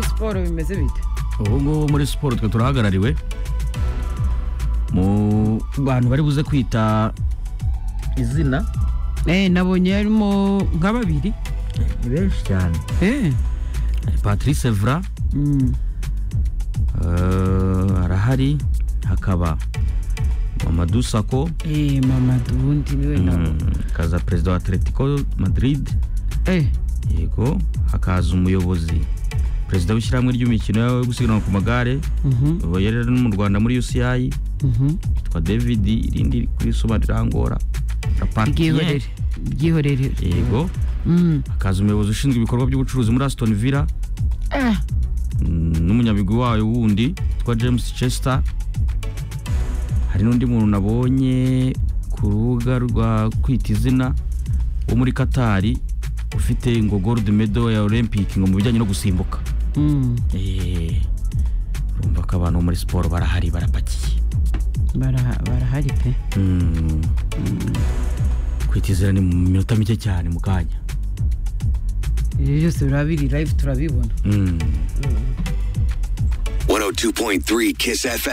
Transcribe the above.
siporo bimeze bite ubu ngubu muri siporo twe turahagarariwe mu bantu bari buze kwita izina eh nabonye harimo nka babiri ni benshi cyane eh patrice evra mm. eh, arahari hakaba mamadou sako eh mama dundi niwe nabo mm, hakaza perezida wa atletico madrid eh yego hakaza umuyobozi perezida w'ishyirahamwe ry'imikino yo gusiganwa ku magare mhm ubu yari no mu rwanda muri uci mhm yitwa david irindi kuri soma rirangora na Patien. byihorere byihorere yego mm hakaza umuyobozi ushinzwe ibikorwa by'ubucuruzi muri aston villa ah mm, n'umunyabigwi wayo wundi witwa james chester hari n'undi muntu nabonye ku rubuga rwa kwita izina wo muri katari ufite ngo gold medal ya olympic ngo mu bijyanye no gusimbuka mm Eh, urumva ko abantu bo muri siporo barahari barapakiye bara barahari pe Mm. kwita izina ni mu minota mike cyane mu kanya ibyo byose birabiri live turabibona 嗯。 102.3 Kiss FM.